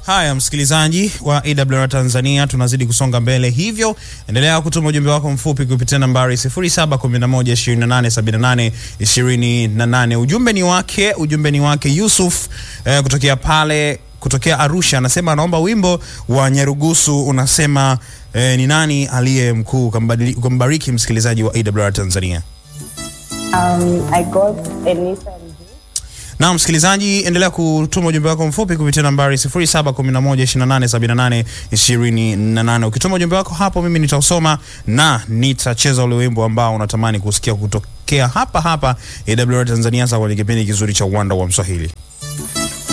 Haya, msikilizaji wa AWR Tanzania, tunazidi kusonga mbele, hivyo endelea kutuma ujumbe wako mfupi kupitia nambari 0711287828. Ujumbe ni wake, ujumbe ni wake Yusuf eh, kutokea pale kutokea Arusha, anasema anaomba wimbo wa Nyarugusu unasema eh, ni nani aliye mkuu. Ukambadili- Ukambariki msikilizaji wa AWR Tanzania. Um, I got Anita and Jay. Na msikilizaji, endelea kutuma ujumbe wako mfupi kupitia nambari 0711287828. Ukituma ujumbe wako hapo, mimi nitausoma na nitacheza ule wimbo ambao unatamani kusikia kutokea hapa hapa AWR Tanzania, hasa kwenye kipindi kizuri cha uwanda wa Mswahili.